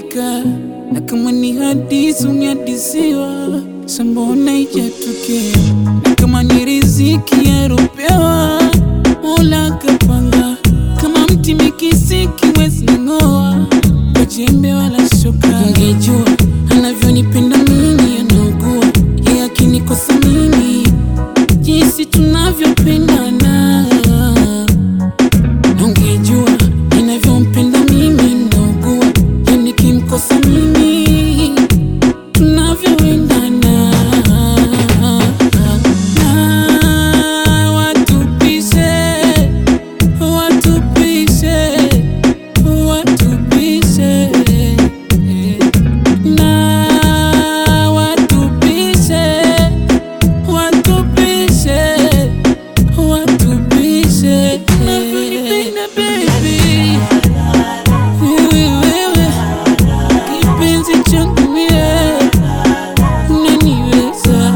imefika, na kama ni hadithi umehadisiwa, sambona ijatokea, na kama ni riziki yaropewa, Mola kapanga, kama mti mikisiki wezi ng'oa kwa jembe wala shoka. Ungejua anavyonipenda mimi, anaugua yeye akinikosa mimi, jinsi tunavyopendana Ungejua ninavyompenda mimi, naugua yeye nikimkosa mimi, tunavyoendana na watupishe, watupishe, watupishe na watupishe, watupishe watupishe unavyonipenda baby, wewe wewe, kipenzi changu mie, unaniweza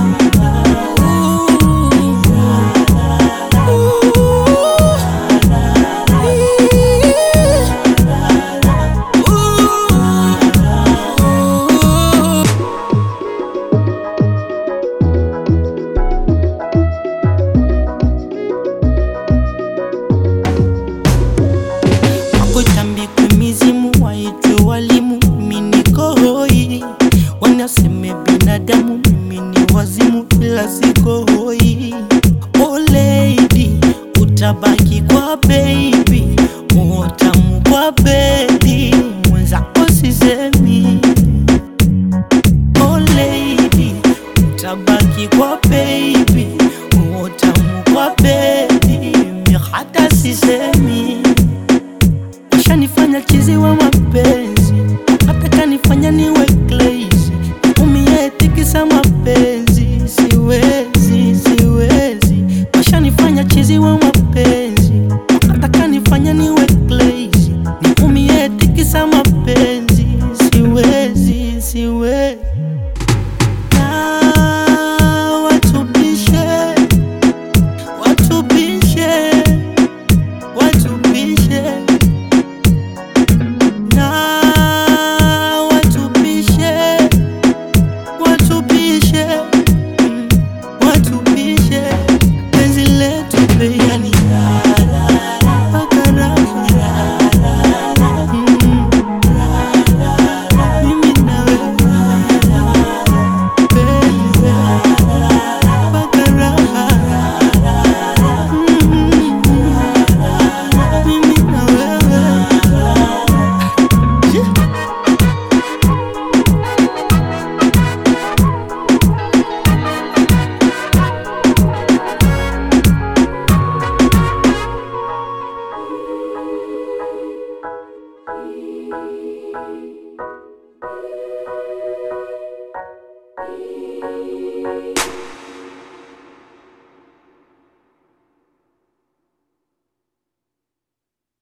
Wakutambikwe mizimu waitwe walimu, mimi niko hoi, wanasema